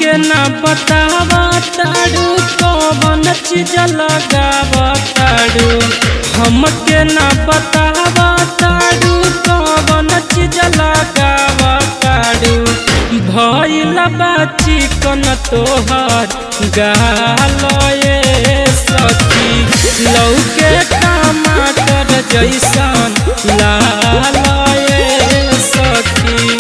हमके ना बतावा तारू कौन चीज लगावा तारू हमके ना बतावा तारू कौन चीज लगावा तारू भइल बा चिकन तोहर गालए सखी लौके टमाटर जैसन लालए सखी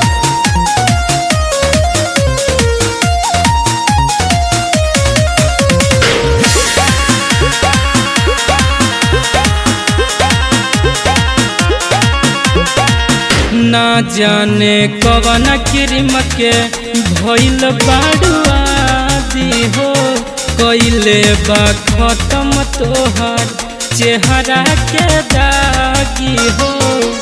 ना जाने कवन क्रीम के भइल बाड़ुआदी हो कैले बा खत्म तोहर चेहरा के दागी हो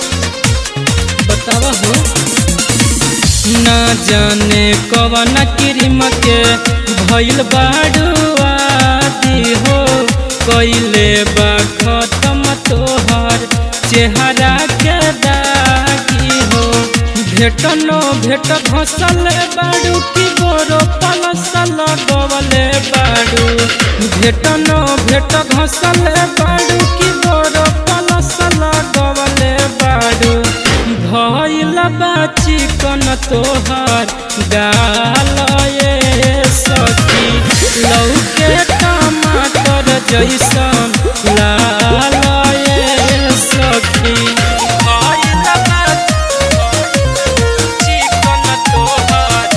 बतावा हो ना जाने कवन क्रीम के भइल बाड़ुआदी हो कैले बा खत्म तोहर चेहरा के दागी हो भेटनो भेट घसल बाड़ू की गोरो पलसल गवले बाड़ू भेटनो भेट घसल बाड़ू की गोरो पलसल गवले बाड़ू भइल बा चिकन तोहर गालए सखी लौके टमाटर जैसन लालए सखी भइल बा चिकन तोहर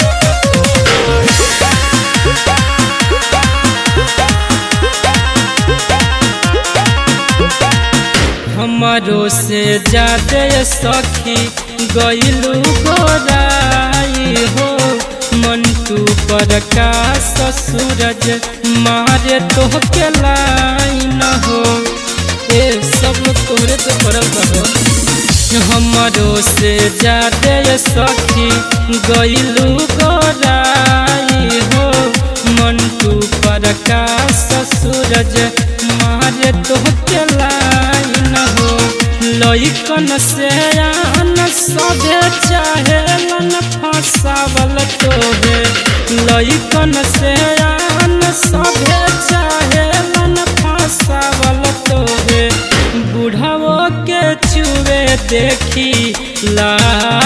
हमारो से जादे सखी गईलू गोराई हो मंटू पर का सूरज मारे तो के लाइन हो ए सब तोरे तो पड़ल रहो हमारो से जादे सखी गईलू गोराई हो मंटू पर का सूरज मारे तो के लाइन हो लइकन से आन सभे चाहेलन फसावल तोहे लइकन से आन सभे चाहेलन फसावल तोहे बुढ़ाओ के चुए देखी ला